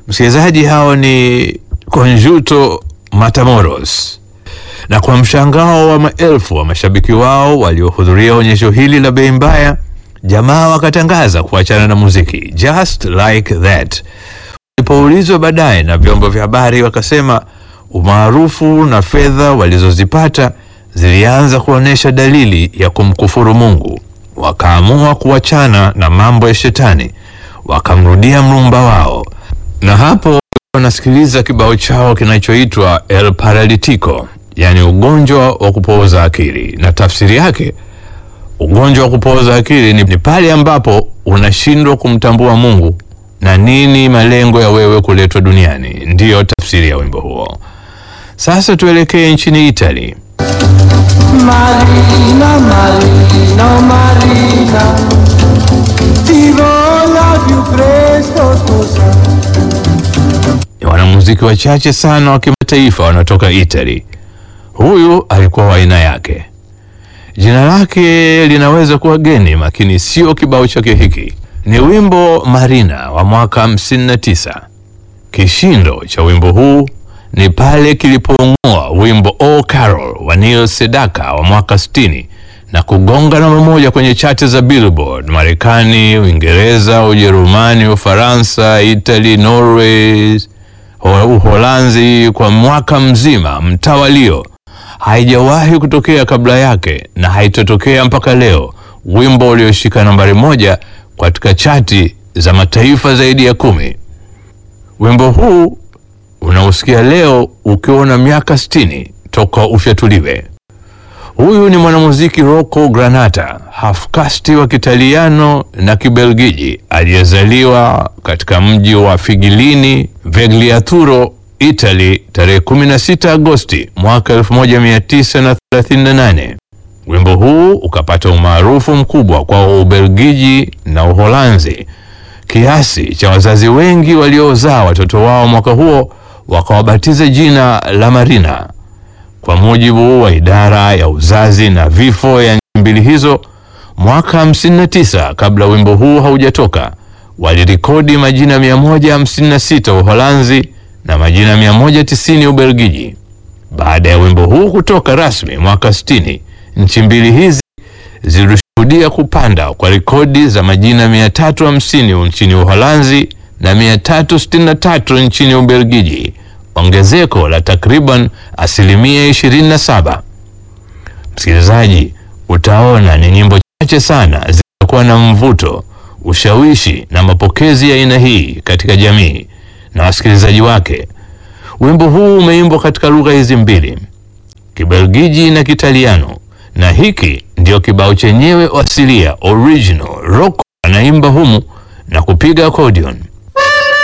Msikilizaji, hao ni Conjunto Matamoros, na kwa mshangao wa maelfu wa mashabiki wao waliohudhuria onyesho hili la bei mbaya, jamaa wakatangaza kuachana na muziki just like that. Walipoulizwa baadaye na vyombo vya habari, wakasema umaarufu na fedha walizozipata zilianza kuonyesha dalili ya kumkufuru Mungu. Wakaamua kuachana na mambo ya shetani, wakamrudia mrumba wao, na hapo wanasikiliza kibao chao kinachoitwa El Paralitico, yaani ugonjwa wa kupooza akili, na tafsiri yake ugonjwa wa kupooza akili ni, ni pale ambapo unashindwa kumtambua Mungu na nini malengo ya wewe kuletwa duniani. Ndiyo tafsiri ya wimbo huo. Sasa tuelekee nchini Italy. Marina, Marina, oh Marina, ti voglio più presto sposare. Ni wanamuziki wachache sana wa kimataifa wanaotoka Italy. Huyu alikuwa wa aina yake. Jina lake linaweza kuwa geni, lakini sio kibao chake hiki. Ni wimbo Marina wa mwaka 59. Kishindo cha wimbo huu ni pale kilipoung'oa wimbo O Carol wa Neil Sedaka wa mwaka 60 na kugonga namba moja kwenye chati za Billboard Marekani, Uingereza, Ujerumani, Ufaransa, Italy, Norway, Ho- Uholanzi kwa mwaka mzima mtawalio. Haijawahi kutokea kabla yake na haitatokea mpaka leo, wimbo ulioshika nambari moja katika chati za mataifa zaidi ya kumi. Wimbo huu unaosikia leo ukiwa na miaka 60 toka ufyatuliwe. Huyu ni mwanamuziki Rocco Granata, hafkasti wa Kitaliano na Kibelgiji aliyezaliwa katika mji wa Figilini, Vegliaturo, Italy tarehe 16 Agosti mwaka 1938. Wimbo huu ukapata umaarufu mkubwa kwa Ubelgiji na Uholanzi kiasi cha wazazi wengi waliozaa watoto wao mwaka huo wakawabatiza jina la Marina. Kwa mujibu wa idara ya uzazi na vifo ya nchi mbili hizo, mwaka 59 kabla wimbo huu haujatoka, walirekodi majina 156 Uholanzi na majina 190 Ubelgiji. Baada ya wimbo huu kutoka rasmi mwaka 60, nchi mbili hizi zilishuhudia kupanda kwa rekodi za majina 350 nchini Uholanzi na 363 nchini Ubelgiji, ongezeko la takriban asilimia 27. Msikilizaji, utaona ni nyimbo chache sana zitakuwa na mvuto, ushawishi na mapokezi ya aina hii katika jamii na wasikilizaji wake. Wimbo huu umeimbwa katika lugha hizi mbili, Kibelgiji na Kitaliano, na hiki ndio kibao chenyewe asilia original. Rocco anaimba humu na kupiga accordion.